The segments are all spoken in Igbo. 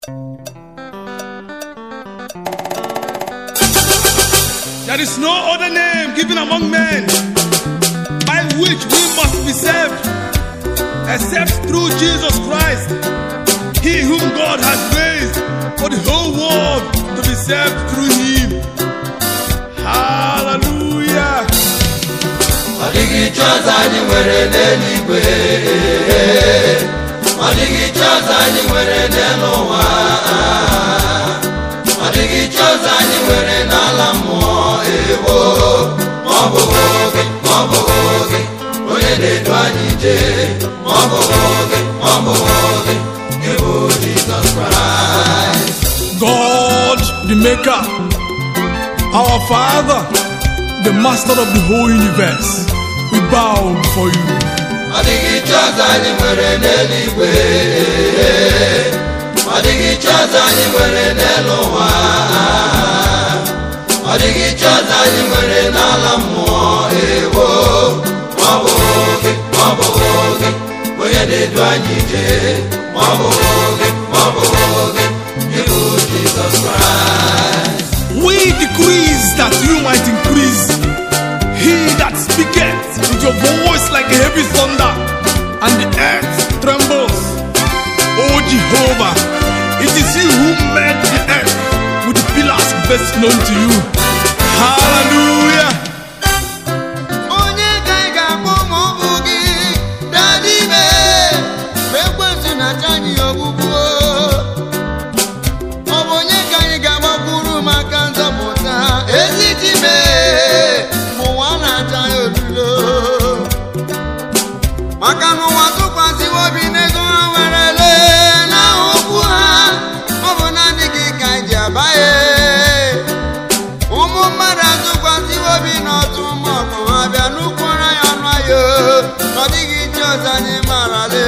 There is no other name given among men by which we must be saved except through Jesus Christ, He whom God has raised for the whole world to be saved through Him. Hallelujah. ọ dịghị chi ọzọ anyị nwere n'eluigwe ọ dịghị chi ọzọ anyị nwere n'elu ụwa ọ dịghị chi ọzọ anyị nwere n'ala mmụọ ewo ma ọ bụghị oge ma ọ bụghị oge onye na-edu anyị jee ma ọ bụghị oge ma ọ bụghị oge ịbụ Jizọs Kraịst God, the Maker, our Father, the Master of the whole universe, we bow before you. ọ dịghị chi ọzọ anyị nwere n'eluigwe ọ dịghị chi ọzọ anyị nwere n'elu ụwa ọ dịghị chi ọzọ anyị nwere n'ala mmụọ ewo ma ọ bụghị oge ma ọ bụghị oge onye na-edu anyị jee ma ọ bụghị oge ma ọ bụghị oge ịbụ Jizọs Kraịst We decrease that you might increase. He that speaketh with your voice like a heavy thunder, and the earth trembles. O Jehovah, it is you who made the earth with the pillars best known to you. Hallelujah. onye ka ị ga-akpọ ma ọ bụ gị daa n'ime mgbe ekwensu na-acha anyị ogbugbu ọ bụ onye ka anyị ga-agbakwuru maka nzọpụta ezi dime ma ụwa na-acha ya olulo maka na ụwa tụkwasịwo obi n'ego ha werele n'aha okwu ha ọ bụ naanị gị ka anyị ji abaghị ụmụ mmadụ atụkwasịwo obi n'ọtụ maọbụ ha bịa n'ukwuru ya ọnụ ya ọ dịghị chi ọzọ anyị marale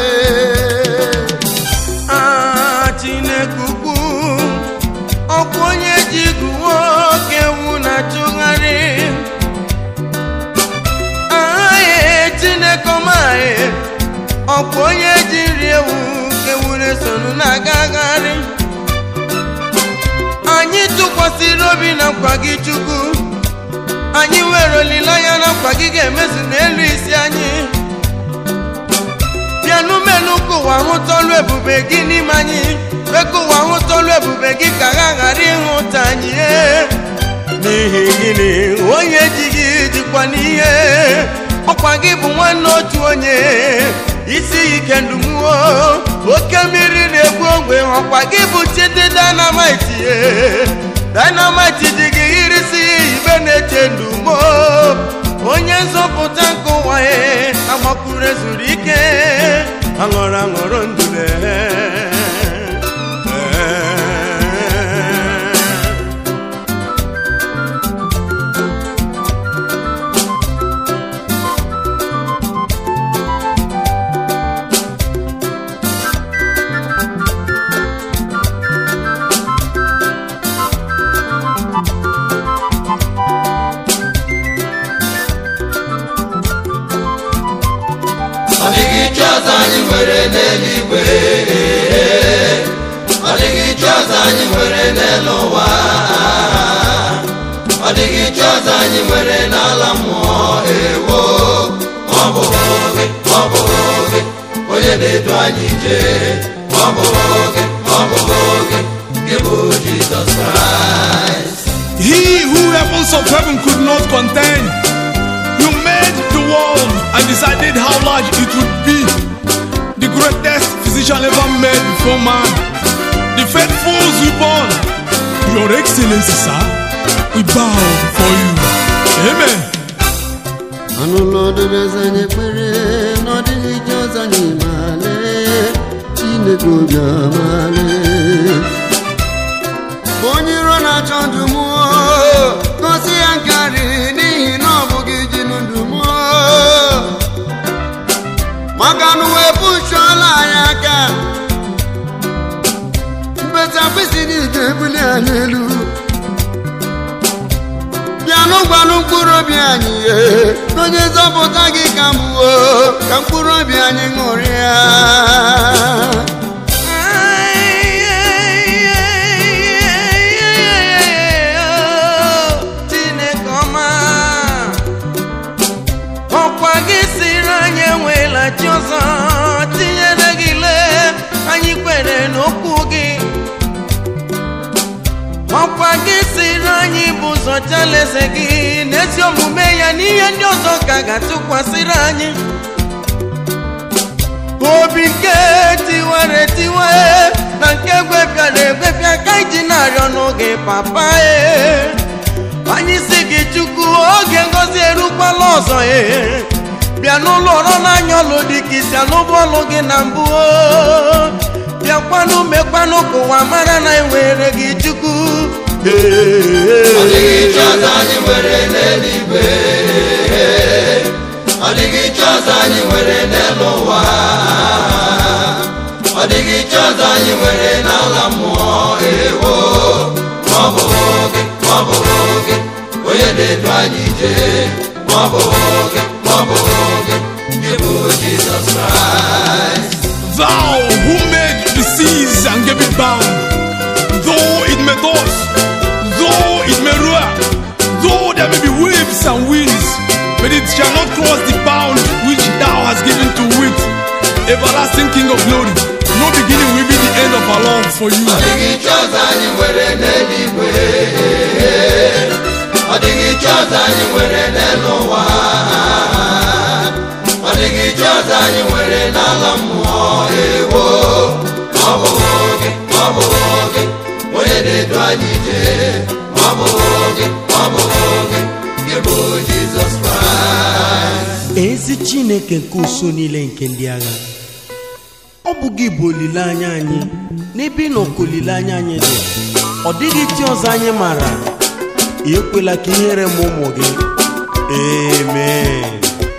Ah, Chineke ukwu ọkwa onye ji igu nwoke ewu na-achụgharị ahaghị Chineke ọmaghị ọkwa onye ji nri ewu ka ewu na-esonu na-agagharị anyị tụkwasịrị obi na nkwa gị Chukwu anyị nwere olileanya na nkwa gị ga-emezu n'elu isi anyị bịanụ menụ ka ụwa hụta ọlụ ebube gị n'ime anyị kwe ka ụwa hụta ọlụ ebube gị ka ha ghara ịhụta anyị ee. n'ihi gịnị onye ji gị dịkwa n'ihe ọkwa gị bụ nwanne otu onye isi ike ndumuo oke mmiri na-egbu ogbe ọkwa gị bụ chidi dynamite ee. dynamite dị gị irisi ibe na-eche ndumo onye nzọpụta nke ụwa ya agbakwuru ezuru ike aṅụrụ aṅụrụ ndule ọ dịghị chi ọzọ anyị nwere n'eluigwe ọ dịghị chi ọzọ anyị nwere n'elu ụwa ọ dịghị chi ọzọ anyị nwere n'ala mmụọ ewo ma ọ bụghị oge ma ọ bụghị oge onye na-edu anyị jee ma ọ bụghị oge ma ọ bụghị oge gị bụ Jizọs Kraịst He who heavens of heaven could not contain. You made the world and decided how large it would be. The greatest physician ever made before man. The faithful born. Your Excellency, sir, we bow before you. Amen. anụlọ dobezi anyị ekpere na ọ dịghị ije ọzọ anyị male chineke obi amale onye iro na-achọ ndụ mụọ gosi ya nkarị n'ihi na ọ bụghị ji ndụ mụọ maka na uwe pụchụọla anyị aka mbeta mkpịsị niile ebuli anyị elu bịanụ gwanụ mkpụrụ obi anyị ihe onye nzọpụta gị ka mgbuo ka mkpụrụ obi anyị ṅụrịa Ai, ai, bụ ụzọ chalaeze gị n'ezi omume ya n'ihe ndị ọzọ ka ga-atụkwasịrị anyị obi nke tiwara etiwe na nke gwepịara egwepịa ka iji na-arịọ n'oge papa e anyị si gị chukwu oge ngozi erukwala ọzọ e bịa n'ụlọ ọrụ n'anya ọlụ dị ka isi anụbụ ọlụ gị na mbụ o. bịakwanụ mekwanụ ka ụwa mara na enwere gị chukwu Ọ dịghị chi ọzọ anyị nwere n'eluigwe Ọ dịghị chi ọzọ anyị nwere n'elu ụwa Ọ dịghị chi ọzọ anyị nwere n'ala mmụọ ewo Ma ọ bụ gị, ma ọ bụ gị Onye na-edu anyị ije Ma ọ bụ gị, ma ọ bụ gị Gị bụ Jizọs Kraịst Thou who made the seas and gave it bound, though it may toss, though it may roar, though there may be waves and winds, but it shall not cross the bound which thou hast given to it. Everlasting King of glory, no beginning will be the end of our love for you. Ọ dịghị chi ọzọ anyị nwere n'eluigwe Ọ dịghị chi ọzọ anyị nwere n'elu ụwa Ọ dịghị chi ọzọ anyị nwere n'ala mmụọ ewo Ma ọ bụ gị, ma ọ bụ gị Onye na-edu anyị ije Ma ọ bụ gị, ma ọ bụ gị Gị bụ Jizọs Kraịst ezi chineke nke uso niile nke ndị agha ọ bụ gị bụ olileanya anyị n'ebe ị nọ ka olileanya anyị dị ọ dịghị chi ọzọ anyị maara ekwela ka ihere m ụmụ gị amen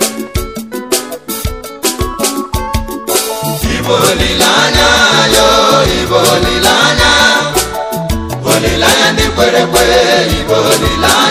Ibo olileanya yo, Ibo olileanya Olileanya ndị kwere ekwe, Ibo olileanya